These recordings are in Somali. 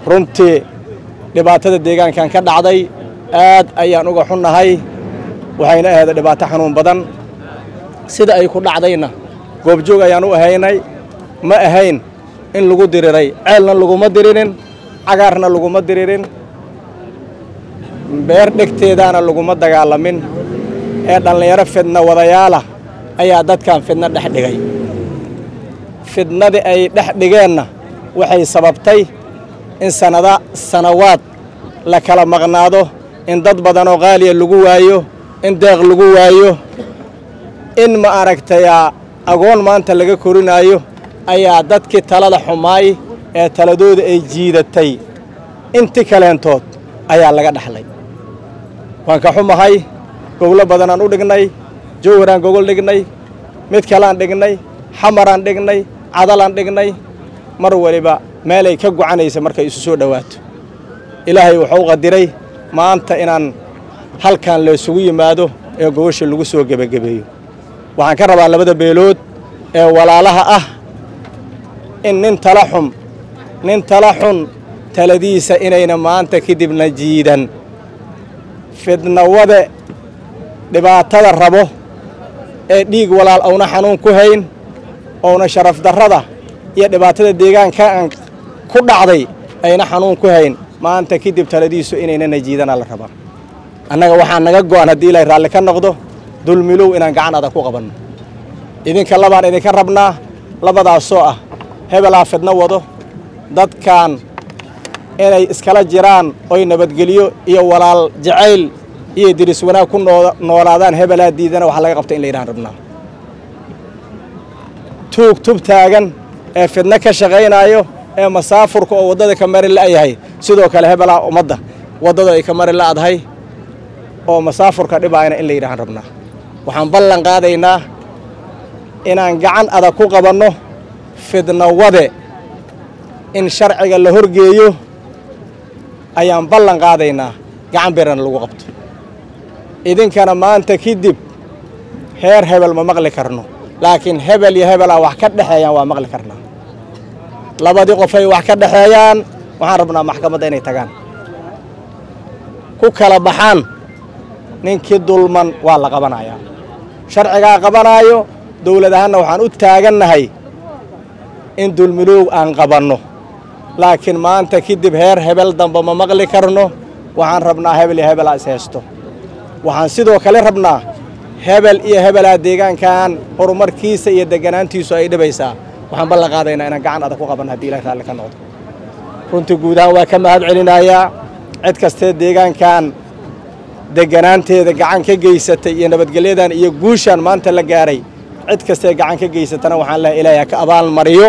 runtii dhibaatada deegaankan ka dhacday aad ayaan uga xunnahay waxayna ahayd dhibaato xanuun badan sida ay ku dhacdayna goobjoog ayaan u ahaynay ma ahayn in lagu diriray ceelna laguma diririn cagaarna laguma diririn beer dhegteedaana laguma dagaalamin ee dhallinyaro fidna wadayaala ayaa dadkan fidno dhex dhigay fidnadii ay dhex dhigeenna waxay sababtay in sanada sanawaad la kala maqnaado in dad badanoo qaaliya lagu waayo in deeq lagu waayo in ma aragtayaa agoon maanta laga korinaayo ayaa dadkii talada xumaay ee taladooda ay jiidatay inti kaleentood ayaa laga dhaxlay waan ka xumahay goglo badanaan u dhignay jawharaan gogol dhignay mid kaleaan dhignay xamaraan dhignay cadalaan dhignay mar waliba meelay ka gocanaysa markay isu soo dhowaato ilaahay wuxuu qadiray maanta inaan halkan laysugu yimaado ee gogosha lagu soo gebagabeeyo waxaan ka rabaa labada beelood ee walaalaha ah in nin tala xun nin tala xun taladiisa inayna maanta kadibna jiidan fidnawade dhibaatada rabo ee dhiig walaal auna xanuun ku hayn ouna sharaf darrada iyo dhibaatada deegaankaan ku dhacday ayna xanuun ku hayn maanta kadib taladiisu inaynana jiidana la rabaa annaga waxaa naga go'an haddii ilaahay raalli ka noqdo dulmilow inaan gacan adag ku qabanno idinka labaan idinka rabnaa labadaasoo ah hebelaa fidno wado dadkan inay iskala jiraan oy nabadgelyo iyo walaal jacayl iyo diris wanaag ku noolaadaan hebelaa diidana waxa laga qabta in la yidhahan rabnaa tuug tub taagan ee fidno ka shaqaynaayo ee masaafurka oo waddada ka mari la'yahay sidoo kale hebelaa ummadda waddada ay ka mari la'dahay oo masaafurka dhibaayana in la yidhahan rabnaa waxaan ballan qaadaynaa inaan gacan adag ku qabanno fidnawade in sharciga la horgeeyo ayaan ballan qaadaynaa gacan birana lagu qabto idinkana maanta kadib heer hebel ma maqli karno laakiin hebel iyo hebelaa wax ka dhexeeyaan waa maqli karnaa labadii qofay wax ka dhexeeyaan waxaan rabnaa maxkamadda inay tagaan ku kala baxaan ninkii dulman waa la qabanayaa sharcigaa qabanaayo dawlad ahaanna waxaan u taagannahay in dulmiloow aan qabanno laakiin maanta kadib heer hebel damba ma maqli karno waxaan rabnaa hebel iyo hebelaa is haysto waxaan sidoo kale rabnaa hebel iyo hebelaa deegaankan horumarkiisa iyo deganaantiisu ay dhibaysaa waxaan ballan qaadaynaa inaan gacan adag ku qabanno haddii ilahay raalli ka noqdo runtii guud ahaan waa ka mahad celinayaa cid kastee deegaankan deganaanteeda gacan ka geysatay iyo nabadgelyadan iyo guushaan maanta la gaaray cid kastee gacan ka geysatana waxaan lehay ilaahay ha ka abaal mariyo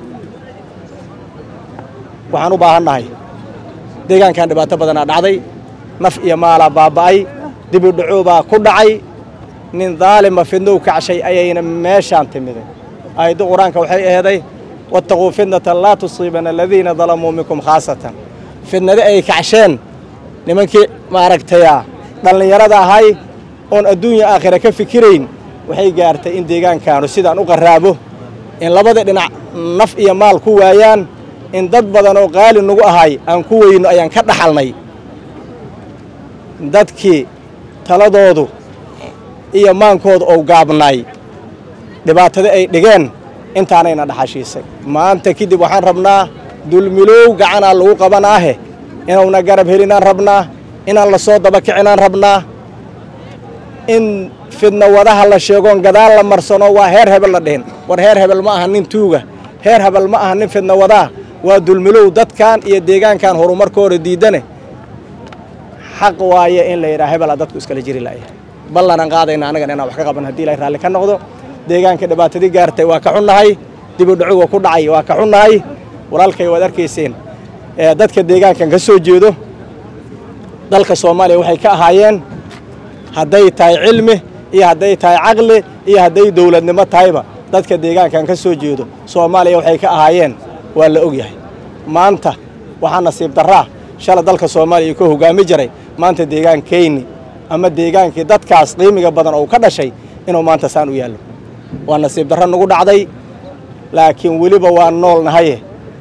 waxaan u baahannahay deegaankan dhibaato badanaa dhacday naf iyo maalaa baaba'ay dibi dhacoobaa ku dhacay nin daalima fidnow kacshay ayayna meeshaan timiday aayadda qur-aanka waxay aheeday wattaquu fitnatan laa tusiibana aladiina dalamuu minkum khaasatan fidnadi ay kacsheen nimankii maaragtaya dhallinyarada ahay oon adduunya aakhira ka fikirayn waxay gaartay in deegaankaanu sidaan u qarraabo in labada dhinac naf iyo maal ku waayaan in dad badan oo qaali nagu ahay aan ku weyno ayaan ka dhaxalnay dadkii taladoodu iyo maankooda ou gaabnaay dhibaatada ay dhigeen intaanayna dhaxashiisay maanta kadib waxaan rabnaa dulmiloow gacanaa lagu qabanaahe inuuna garab helinaan rabnaa inaan la soo daba kicinaan rabnaa in fidna wadaha la sheegoon gadaal la marsano waa heer hebel la dhihin war heer hebel ma aha nin tuuga heer hebel ma aha nin fidna wadaa waa dulmilow dadkan iyo deegaankan horumarkooda diidane xaq waaye in la yidhaha hebelaa dadku iskala jiri la'ya ballanaan qaadayna annagan inaan wax ka qaban haddii ilahay raalli ka noqdo deegaanka dhibaatadii gaartay waa ka xunnahay dibu dhacuga ku dhacay waa ka xunnahay walaalkay waad arkayseen dadka deegaankan ka soo jeedo dalka soomaaliya waxay ka ahaayeen hadday tahay cilmi iyo hadday tahay caqli iyo hadday dowladnimo tahayba dadka deegaankan ka soo jeedo soomaaliya waxay ka ahaayeen waa la og yahay maanta waxaa nasiib darraa shala dalka soomaaliya ka hogaami jiray maanta deegaankayni ama deegaankii dadkaas qiimiga badan oo ka dhashay inuu maanta saan u yaallo waa nasiib darro nagu dhacday laakiin weliba waa nool nahaye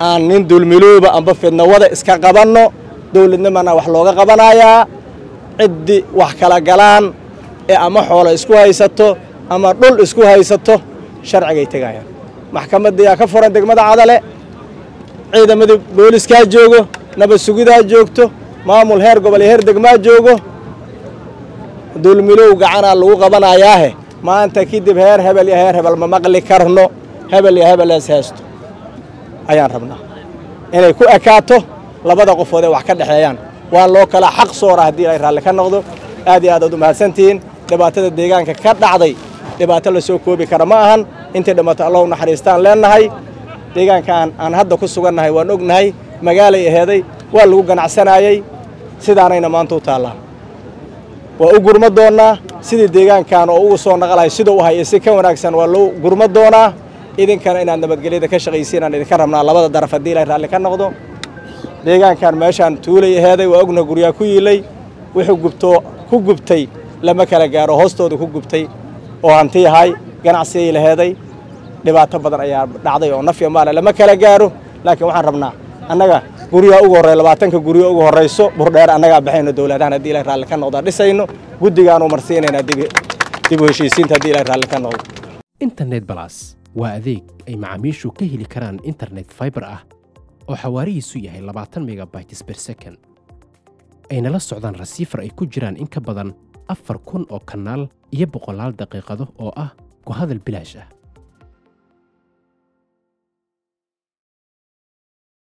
aan nin dulmilooba amba fidnawada iska qabanno dowladnimana wax looga qabanayaa ciddii wax kala galaan ee ama xoolo isku haysato ama dhul isku haysato sharcigay tegayaan maxkamaddiyaa ka furan degmada cadale ciidamadii booliskaa joogo nabad sugidaa joogto maamul heer gobol iyo heer degmaa joogo dulmilow gacanaa lagu qabanayaahe maanta kadib heer hebel iyo heer hebel ma maqli karno hebel iyo hebel ees heesto ayaan rabnaa inay ku ekaato labada qofood ee wax ka dhexeeyaan waa loo kala xaq soora haddii ay raalli ka noqdo aad iyo aad aad u mahadsantihiin dhibaatada deegaanka ka dhacday dhibaato la soo koobi kara ma ahan intay dhimato allah u naxariistaan leennahay deegaankaan aan hadda ku sugannahay waan ognahay magaalay aheeday waa lagu ganacsanaayey sidaanayna maanta u taallaa waa u gurma doonnaa sidii deegaankan oo ugu soo naqalahay siduu u hayay si ka wanaagsan waa loo gurma doonaa idinkana inaad nabadgelyada ka shaqaysiin aan idinka rabnaa labada daraf haddii ilay raalli ka noqdo deegaankan meeshaan tuulay aheeday waa ogna guryaa ku yiilay wuxuu gubtoo ku gubtay lama kala gaaro hoostooda ku gubtay oo hanti yahay ganacsigay laheeday dhibaato badan ayaa dhacday oo nafya maale lama kala gaaro laakiin waxaan rabnaa annaga guryaha ugu horreeya labaatanka guryo ugu horrayso burdheer annagaa baxayno dowladahan haddii ilay raalli ka noqdaa dhisayno guddigaanu marsiinaynaa dib u heshiisiinta haddii ilay raalli ka noqdo internet balas waa adeeg ay macaamiishu ka heli karaan internet faibar ah oo xawaarihiisu yahay labaatan megabytes ber second ayna la socdaan rasiifar ay ku jiraan in ka badan afar kun oo kanaal iyo boqolaal daqiiqado oo ah ku hadal bilaash ah